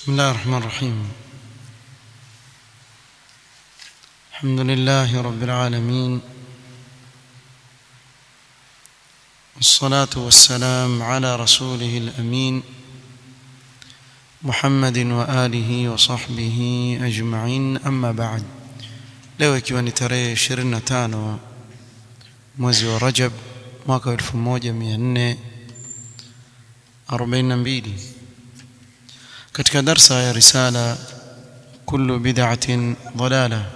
بسم الله الرحمن الرحيم الحمد لله رب العالمين والصلاة والسلام على رسوله الأمين محمد وآله وصحبه أجمعين أما بعد leo ikiwa ni tarehe 25 mwezi wa Rajab mwaka 1442 katika darsa ya risala kullu bid'atin dalala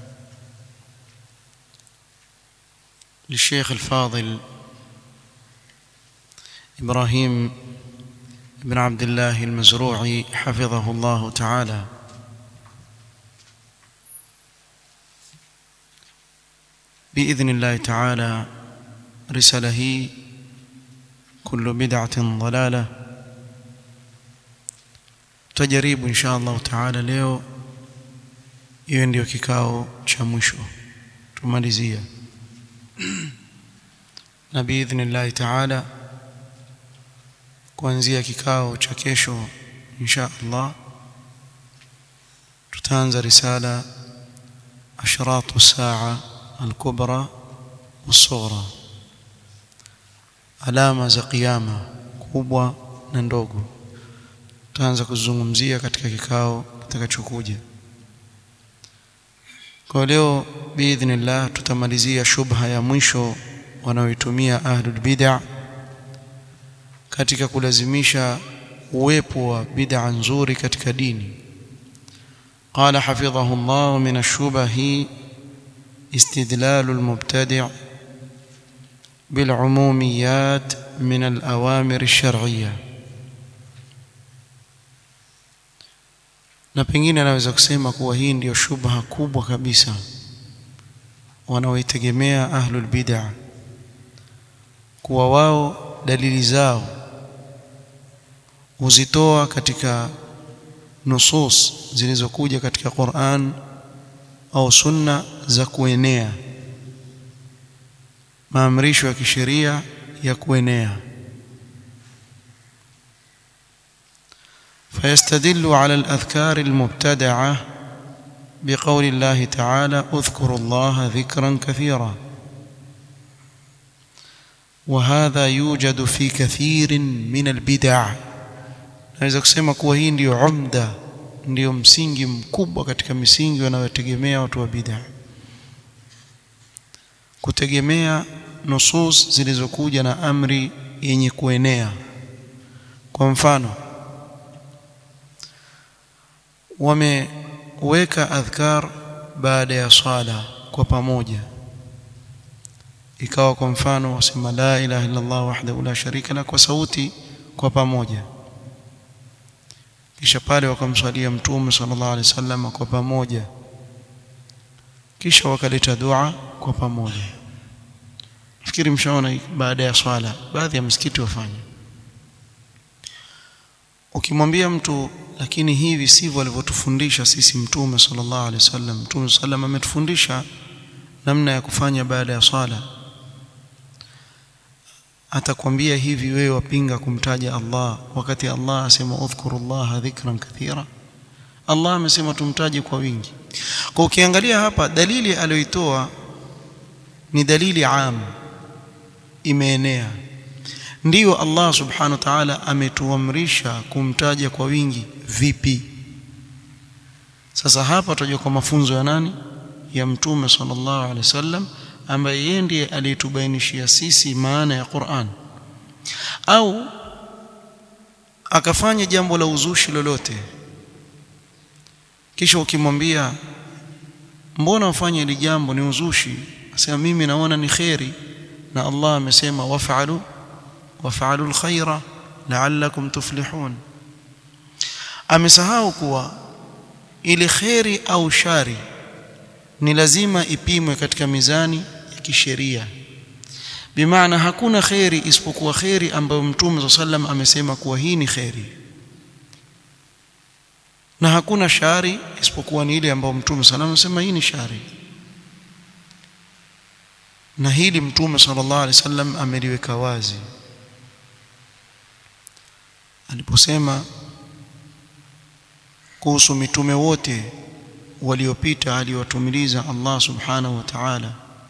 للشيخ الفاضل إبراهيم بن عبد الله المزروعي حفظه الله تعالى بإذن الله تعالى رساله كل بدعة ضلالة tutajaribu insha Allah taala leo hiyo ndio kikao cha mwisho tumalizia na biidhnillah taala kuanzia kikao cha kesho insha Allah tutaanza risala ashratu saa al-kubra was-sughra alama za kiyama kubwa na ndogo tutaanza kuzungumzia katika kikao kitakachokuja kwa leo biidhnillah tutamalizia shubha ya mwisho wanaoitumia ahlul bid'ah katika kulazimisha uwepo wa bid'a nzuri katika dini قال حفظه الله من الشبه استدلال المبتدع بالعموميات من الأوامر الشرعيه na pengine naweza kusema kuwa hii ndiyo shubha kubwa kabisa wanaoitegemea ahlul bid'ah kuwa wao dalili zao huzitoa katika nusus zilizokuja katika Qur'an au sunna za kuenea maamrisho ya kisheria ya kuenea فيستدل على الأذكار المبتدعة بقول الله تعالى اذكروا الله ذكرا كثيرا وهذا يوجد في كثير من البدع naweza kusema kuwa hii ndiyo umda ndiyo msingi mkubwa katika misingi wanayotegemea watu wa bid'a kutegemea nusus zilizokuja na amri yenye kuenea kwa mfano wameweka adhkar baada ya swala kwa pamoja ikawa kwa mfano wasema la ilaha illa Allah wahdahu la sharika la kwa sauti kwa pamoja kisha pale wakamswalia mtume sallallahu alaihi wasallam kwa pamoja kisha wakaleta dua kwa pamoja nafikiri mshaona baada ya swala baadhi ya msikiti wafanya ukimwambia mtu lakini hivi sivyo alivyotufundisha sisi mtume sallallahu alaihi wasallam mtume sallam ametufundisha namna ya kufanya baada ya swala atakwambia hivi wewe wapinga kumtaja Allah wakati Allah asema udhkurullaha dhikran kathira Allah amesema tumtaje kwa wingi kwa ukiangalia hapa dalili aliyoitoa ni dalili am imeenea ndiyo Allah subhanahu wa ta'ala ametuamrisha kumtaja kwa wingi vipi sasa hapa tutajua kwa mafunzo ya nani ya mtume sallallahu alaihi wasallam ambaye yeye ndiye aliyetubainishia sisi maana ya Qur'an au akafanya jambo la uzushi lolote kisha ukimwambia mbona ufanye hili jambo ni uzushi asema mimi naona ni khairi na Allah amesema waf'alu waf'alu alkhaira la'allakum tuflihun amesahau kuwa ile khairi au shari ni lazima ipimwe katika mizani ya kisheria bimaana hakuna khairi isipokuwa khairi ambayo mtume sallam amesema kuwa hii ni khairi na hakuna shari isipokuwa ni ile ambayo mtume sallam amesema hii ni shari na hili mtume sallallahu alaihi wasallam ameliweka wazi aliposema kuhusu mitume wote waliopita aliyowatumiliza Allah subhanahu wa ta'ala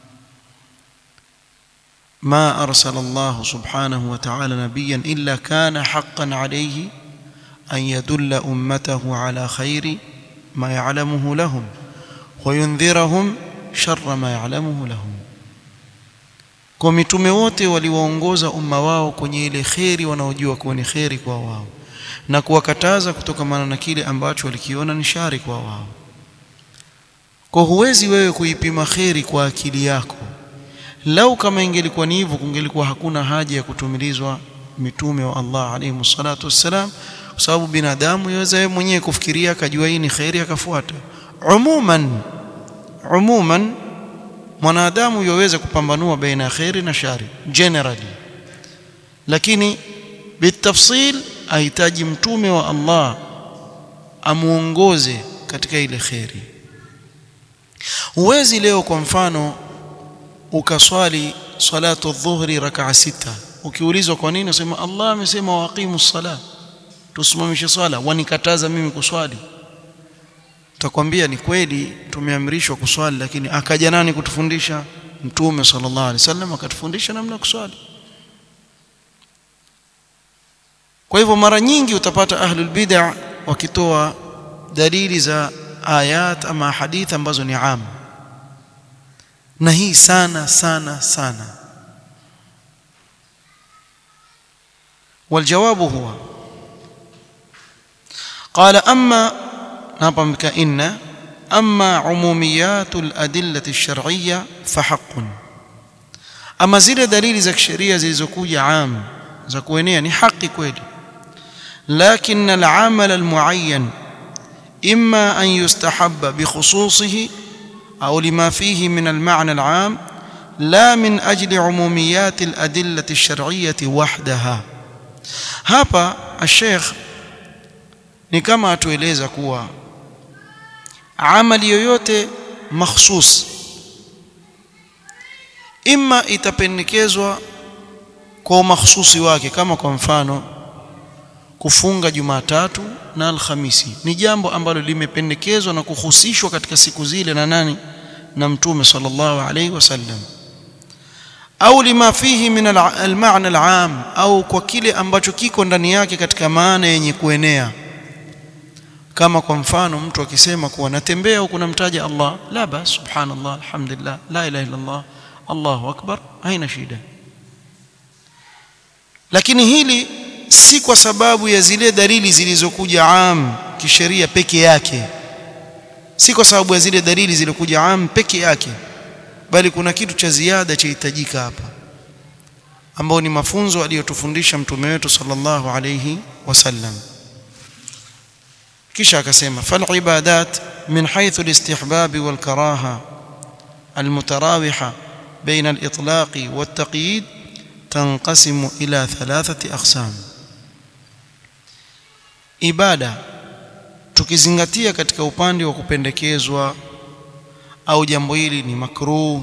ما أرسل الله سبحانه وتعالى نبيا إلا كان حقا عليه أن يدل أمته على خير ما يعلمه لهم وينذرهم شر ما يعلمه لهم kwa mitume wote waliwaongoza umma wao kwenye ile kheri wanaojua kuwa ni kheri kwa wao na kuwakataza kutokamana na kile ambacho walikiona ni shari kwa wao kwa huwezi wewe kuipima kheri kwa akili yako lau kama ingelikuwa ni hivyo kungelikuwa hakuna haja ya kutumilizwa mitume wa Allah alayhi salatu wassalam kwa sababu binadamu yaweza yeye mwenyewe kufikiria akajua hii ni khairi akafuata umuman umuman mwanadamu yaweza kupambanua baina ya khairi na shari generally lakini bitafsil ahitaji mtume wa Allah amuongoze katika ile khairi huwezi leo kwa mfano ukaswali salatu dhuhri rakaa sita ukiulizwa kwa nini unasema Allah amesema waqimu sala tusimamishe swala wanikataza mimi kuswali takwambia ni kweli tumeamrishwa kuswali lakini akaja nani kutufundisha mtume sallallahu alaihi wasallam akatufundisha namna kuswali kwa hivyo mara nyingi utapata ahlul bid'ah wakitoa dalili za ayat ama hadith ambazo ni am na hii sana sana sana والجواب هو قال أما نظم كإن أما عموميات الأدلة الشرعية فحق أما زل دليل زك شريعة زي زكوية عام زكوينية ni haki kweli لكن العمل المعين إما أن يستحب بخصوصه أو لما فيه من المعنى العام لا من أجل عموميات الأدلة الشرعية وحدها hapa الشيخ ni kama atueleza kuwa amali yoyote makhsus imma itapendekezwa kwa umakhsusi wake kama kwa mfano kufunga Jumatatu na Alhamisi ni jambo ambalo limependekezwa na kuhusishwa katika siku zile na nani na mtume sallallahu alaihi wasallam au lima fihi min al-ma'na al-'am au kwa kile ambacho kiko ndani yake katika maana yenye kuenea kama kwa mfano mtu akisema kuwa natembea huku namtaja Allah la bas subhanallah alhamdulillah la ilaha illa Allah Allahu akbar haina shida lakini hili si kwa sababu ya zile dalili zilizokuja am kisheria peke yake si kwa sababu ya zile dalili zilizokuja am peke yake bali kuna kitu cha ziada chahitajika hapa ambao ni mafunzo aliyotufundisha mtume wetu sallallahu alayhi wasallam kisha akasema fal ibadat min haythu al-istihbab wal karaha al-mutarawiha bain al-itlaq wat-taqyid tanqasimu ila thalathati aqsam ibada tukizingatia katika upande wa kupendekezwa au jambo hili ni makruh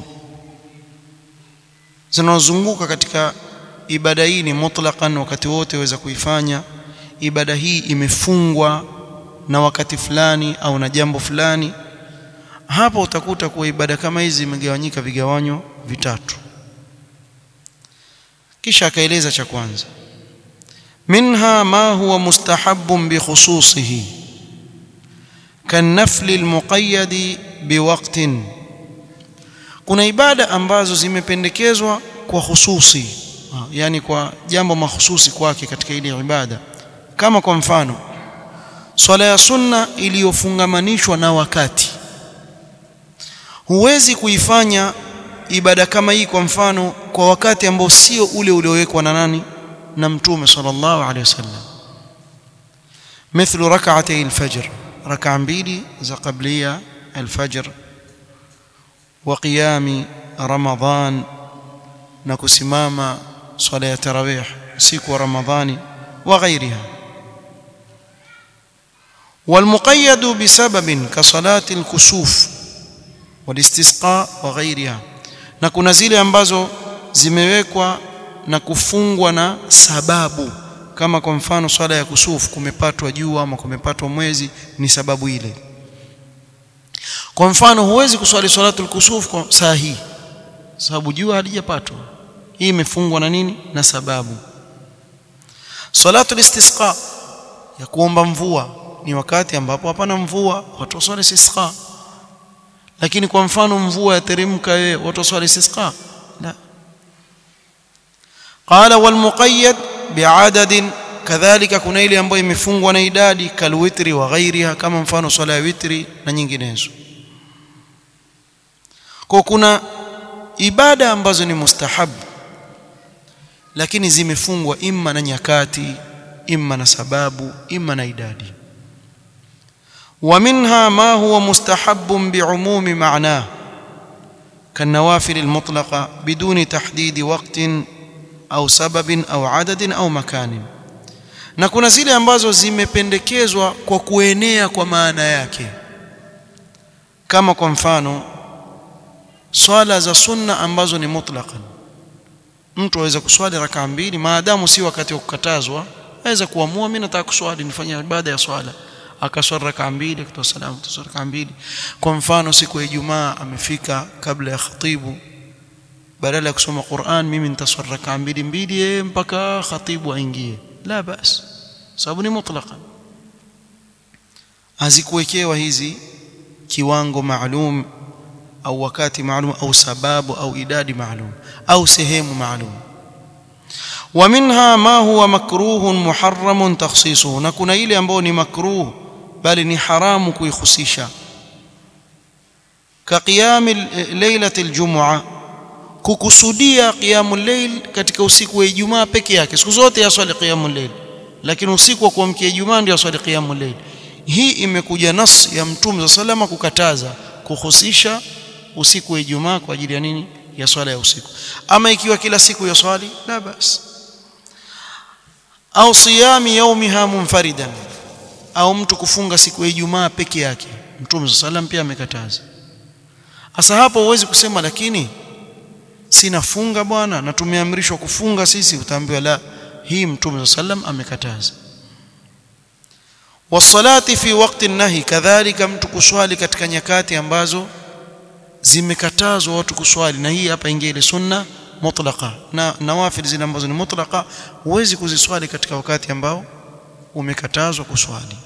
zinazozunguka katika ibada hii ni mutlaqan wakati wote waweza kuifanya ibada hii imefungwa na wakati fulani au na jambo fulani hapo utakuta kuwa ibada kama hizi zimegawanyika vigawanyo vitatu kisha akaeleza cha kwanza minha ma huwa mustahabbun bi khususihi kanafli almuqayyad biwaqtin kuna ibada ambazo zimependekezwa kwa hususi yani kwa jambo mahususi kwake katika ile ibada kama kwa mfano swala ya sunna iliyofungamanishwa na wakati huwezi kuifanya ibada kama hii kwa mfano kwa wakati ambao sio ule uliowekwa na nani na mtume sallallahu alaihi wasallam مثل ركعتي الفجر ركعه mbili za qablia الفجر وقيام رمضان na kusimama swala ya tarawih siku wa ramadhani وغيرها والمقيد بسبب كصلاه الكسوف والاستسقاء وغيرها na kuna zile ambazo zimewekwa na kufungwa na sababu kama kwa mfano swala ya kusufu kumepatwa jua ama kumepatwa mwezi ni sababu ile kwa mfano huwezi kuswali salatul kusuf kwa saa hii sababu jua halijapatwa hii imefungwa na nini na sababu salatul istisqa ya kuomba mvua ni wakati ambapo hapana mvua watu waswali istisqa lakini kwa mfano mvua yateremka wewe watu waswali istisqa la qala wal muqayyad bi'adadin kadhalika kuna ile ambayo imefungwa na idadi kalwitri wa ghairiha kama mfano swala ya witri na nyinginezo kwa kuna ibada ambazo ni mustahabu lakini zimefungwa imma na nyakati imma na sababu imma na idadi ومنها ما هو مستحب بعموم معناه كالنوافل المطلقة بدون تحديد وقت أو سبب أو عدد أو مكان na kuna zile ambazo zimependekezwa kwa kuenea kwa maana yake kama kwa mfano swala za sunna ambazo ni mutlaqan mtu aweza kuswali rakaa mbili maadamu si wakati wa kukatazwa aweza kuamua mimi nataka kuswali nifanye ibada ya swala akaswali rakaa mbili kutoa salamu kutoa rakaa mbili kwa mfano siku ya Ijumaa amefika kabla ya khatibu badala ya kusoma Qur'an mimi nitaswali rakaa mbili mbili mpaka khatibu aingie la bas sababu ni mutlaqan hazikuwekewa hizi kiwango maalum au wakati maalum au sababu au idadi maalum au sehemu maalum ومنها ما هو مكروه محرم تخصيصه na kuna ile ambayo ni makruh bali ni haramu kuihusisha كقيام ليله الجمعه kukusudia qiyamul layl katika usiku wa Ijumaa peke yake siku zote yaswali qiyamul layl lakini usiku wa kuamkia Ijumaa ndio yaswali qiyamul layl hii imekuja nas ya mtume sallallahu kukataza kuhusisha usiku wa Ijumaa kwa ajili ya nini ya swala ya usiku ama ikiwa kila siku ya swali la bas au siyami yaumiha munfaridan au mtu kufunga siku ya Ijumaa peke yake mtume sallam pia amekataza hasa hapo huwezi kusema lakini sina funga bwana na tumeamrishwa kufunga sisi utaambiwa la hii mtume sallam amekataza wasalati fi waqti nahi kadhalika mtu kuswali katika nyakati ambazo zimekatazwa watu kuswali na hii hapa ingia ile sunna mutlaqa na nawafil zile ambazo ni mutlaqa huwezi kuziswali katika wakati ambao umekatazwa kuswali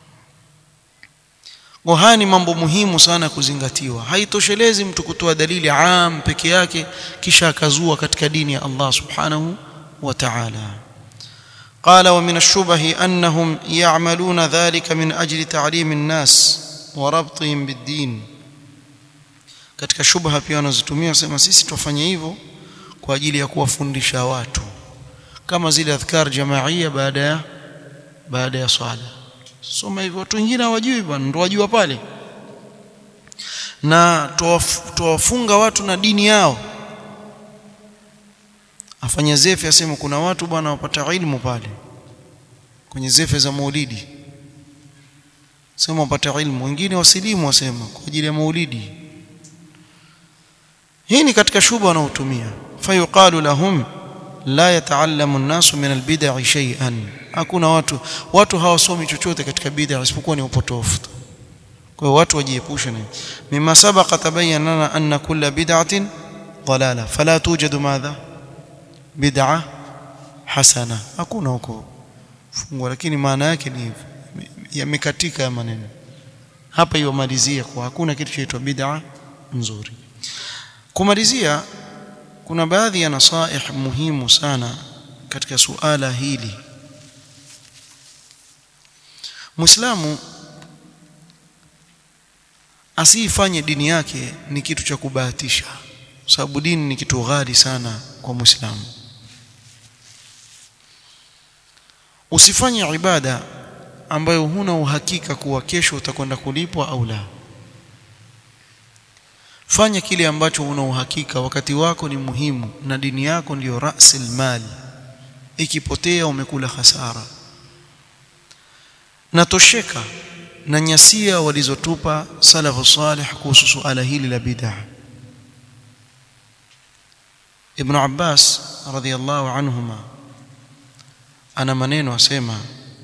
haya ni mambo muhimu sana kuzingatiwa haitoshelezi mtu kutoa dalili am peke yake kisha akazua katika dini ya Allah subhanahu wa ta'ala قال ومن الشبه أنهم يعملون ذلك من أجل تعليم الناس وربطهم بالدين katika shubha pia wanazitumia sema sisi tufanye hivyo kwa ajili ya kuwafundisha watu kama zile adhkar jamaia baada ya baada ya swala soma hivyo watu wengine hawajui bwana ndio wajua pale na tuwafunga watu na dini yao afanya zefe asema kuna watu bwana wapata ilmu pale kwenye zefe za maulidi sema wapata ilmu wengine wasilimu wasema kwa ajili ya maulidi hii ni katika shuba wanaotumia fayuqalu lahum la yataallamu an-nasu min al-bid'i shay'an hakuna watu watu hawasomi chochote katika bid'a isipokuwa ni upotofu kwa hiyo watu wajiepushe na mima sabaqa tabayyana lana anna kulla bid'atin dalala fala tujadu madha bid'a hasana hakuna huko fungwa lakini maana yake ni yamekatika ya maneno hapa iwamalizia kwa hakuna kitu chaitwa bid'a nzuri kumalizia kuna baadhi ya nasaih muhimu sana katika suala hili Muislamu asifanye dini yake ni kitu cha kubahatisha sababu dini ni kitu ghali sana kwa Muislamu usifanye ibada ambayo huna uhakika kuwa kesho utakwenda kulipwa au la fanya kile ambacho una uhakika wakati wako ni muhimu na dini yako ndiyo rasil mali ikipotea umekula hasara natosheka na nyasia walizotupa salafu salih kuhusu suala hili la bid'ah Ibn Abbas radhiyallahu anhuma ana maneno asema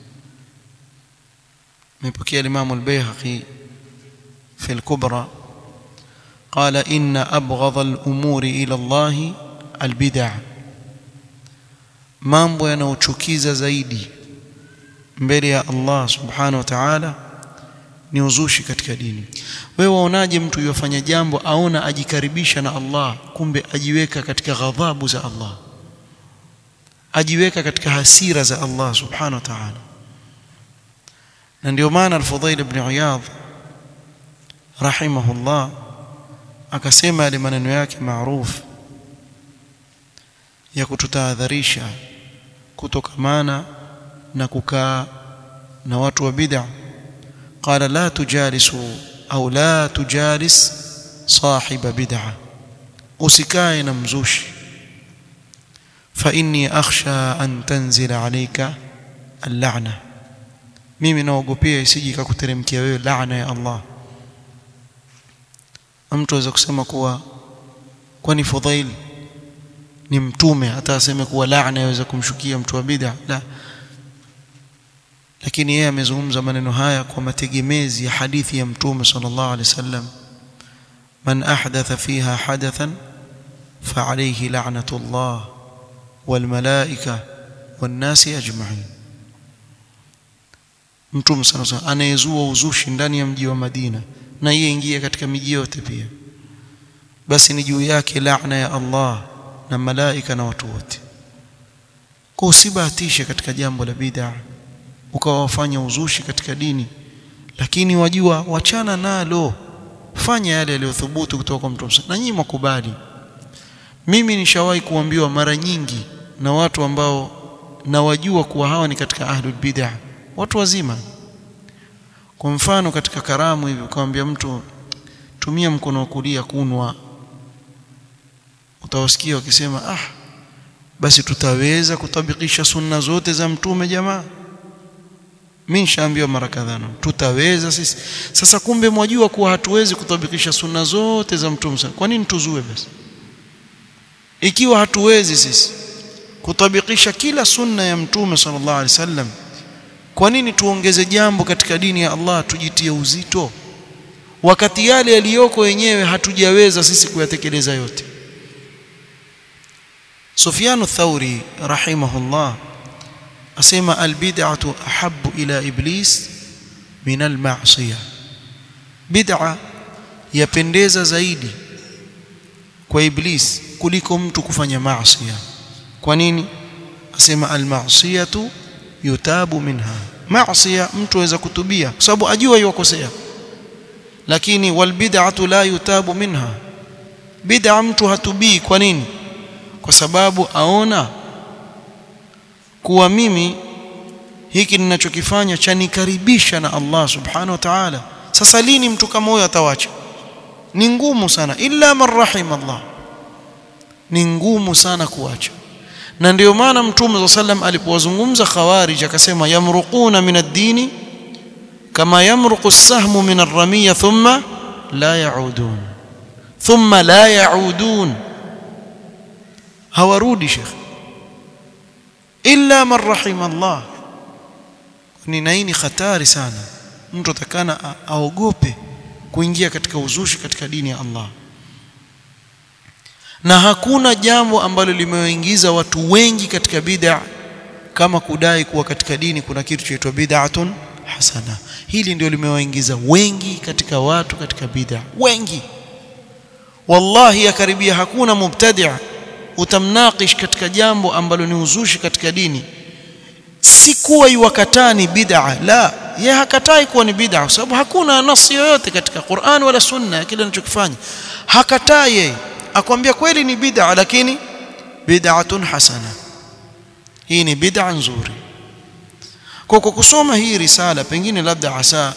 mepokea Imam al-Baihaqi في الكبرى قال إن أبغض الأمور إلى الله البدع mambo yanayochukiza zaidi mbele ya Allah subhanahu wa ta'ala ni uzushi katika dini wewe waonaje mtu yofanya jambo aona ajikaribisha na Allah kumbe ajiweka katika ghadhabu za Allah ajiweka katika hasira za Allah subhanahu wa ta'ala na ndio maana al-Fudhail ibn Iyadh rahimahullah akasema yale maneno yake maarufu ya kututahadharisha kutokamana na kukaa na watu wa bid'a qala la tujalisu au la tujalis sahiba bid'a usikae na mzushi fa inni akhsha an tanzila alayka al-la'na mimi naogopea isije ikakuteremkia wewe laana ya Allah mtu aweza kusema kuwa kwani Fudhail ni mtume hata aseme kuwa laana yaweza kumshukia mtu wa bid'a la lakini yeye amezungumza maneno haya kwa mategemezi ya hadithi ya mtume sallallahu alaihi wasallam man ahdatha fiha hadathan fa alayhi la'natullah wal malaika wan nasi ajma'in mtume sallallahu alaihi wasallam anayezua uzushi ndani ya mji wa Madina na yeye ingia katika miji yote pia basi ni juu yake laana ya Allah na malaika na watu wote kwa usibahatishe katika jambo la bid'a ukawafanya uzushi katika dini lakini wajua wachana nalo fanya yale yaliyothubutu kutoka kwa mtume na nyinyi mkubali mimi nishawahi kuambiwa mara nyingi na watu ambao nawajua kuwa hawa ni katika ahlul bid'ah watu wazima kwa mfano katika karamu hivi ukamwambia mtu tumia mkono wa kulia kunwa utawasikia wakisema ah basi tutaweza kutabikisha sunna zote za mtume jamaa mimi nishaambiwa mara kadhaa tutaweza sisi sasa kumbe mwajua kuwa hatuwezi kutabikisha sunna zote za mtume kwa nini tuzue basi ikiwa hatuwezi sisi kutabikisha kila sunna ya mtume sallallahu alaihi wasallam kwa nini tuongeze jambo katika dini ya Allah tujitie uzito wakati yale yaliyoko yenyewe hatujaweza sisi kuyatekeleza yote Sufyan ath-Thauri rahimahullah asema albid'atu ahabbu ila iblis min al-ma'siyah bid'a yapendeza zaidi kwa iblis kuliko mtu kufanya maasiya kwa nini asema al-ma'siyatu yutabu minha maasiya mtu aweza kutubia kwa sababu ajua yuwakosea lakini wal bid'atu la yutabu minha bid'a mtu hatubii kwa nini kwa sababu aona kuwa mimi hiki ninachokifanya chanikaribisha na Allah subhanahu wa ta'ala sasa lini mtu kama huyo atawacha ni ngumu sana illa man rahim Allah ni ngumu sana kuacha na ndio maana mtume wa sallam alipowazungumza khawarij akasema yamruquna min ad-dini kama yamruqu as-sahmu min ar-ramiya thumma la yaudun thumma la yaudun hawarudi shekh illa man rahima Allah ni naini hatari sana mtu atakana aogope kuingia katika uzushi katika dini ya Allah na hakuna jambo ambalo limewaingiza watu wengi katika bid'a kama kudai kuwa katika dini kuna kitu chaitwa bid'atun hasana hili ndio limewaingiza wengi katika watu katika bid'a wengi wallahi yakaribia hakuna mubtadi' utamnakish katika jambo ambalo ni uzushi katika dini si kuwa iwakatani bid'a la ye hakatai kuwa ni bid'a kwa sababu hakuna nasi yoyote katika Qur'an wala sunna ya kile anachokifanya hakatai yeye akwambia kweli ni bid'a lakini bid'atun hasana hii ni bid'a nzuri kwa kwa kusoma hii risala pengine labda asa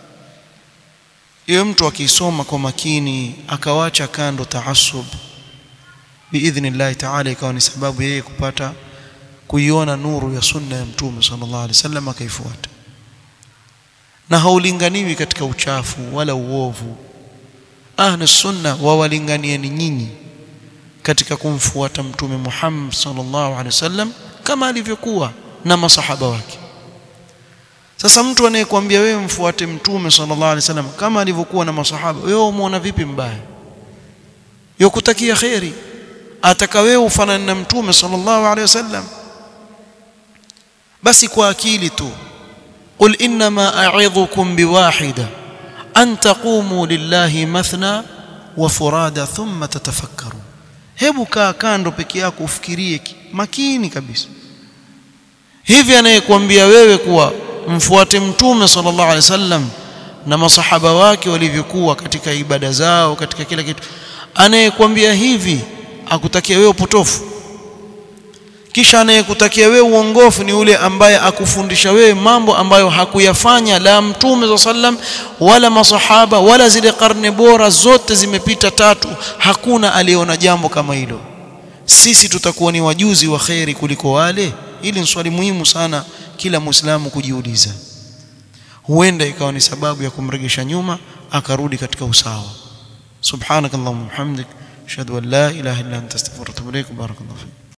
yeye mtu akisoma kwa makini akawacha kando taasub biidhnillah ta'ala ikawa ni sababu yeye kupata kuiona nuru ya sunna ya mtume sallallahu alaihi wasallam akaifuata na haulinganiwi katika uchafu wala uovu ahli sunna wawalinganieni nyinyi katika kumfuata mtume Muhammad sallallahu alaihi wasallam kama alivyokuwa na masahaba wake sasa mtu anayekwambia wewe mfuate mtume sallallahu alaihi wasallam kama alivyokuwa na masahaba wewe umuona vipi mbaya yokutakia khairi ataka wewe ufanane na mtume sallallahu alaihi wasallam basi kwa akili tu qul inma a'idhukum biwahida an taqumu lillahi mathna wa furada thumma tatafakkaru hebu kaa kando peke yako ufikirie makini kabisa hivi anayekwambia wewe kuwa mfuate mtume sallallahu alaihi wasallam na masahaba wake walivyokuwa katika ibada zao katika kila kitu anayekwambia hivi akutakia wewe upotofu kisha anayekutakia wewe uongofu ni yule ambaye akufundisha wewe mambo ambayo hakuyafanya la mtume sallam wala masahaba wala zile karne bora zote zimepita tatu hakuna aliyeona jambo kama hilo sisi tutakuwa ni wajuzi wa kheri kuliko wale hili ni swali muhimu sana kila muislamu kujiuliza huenda ikawa ni sababu ya kumregesha nyuma akarudi katika usawa subhanakallahumma hamdik ashhadu an la ilaha illa anta astaghfiruka wa atubu ilaik barakallahu fik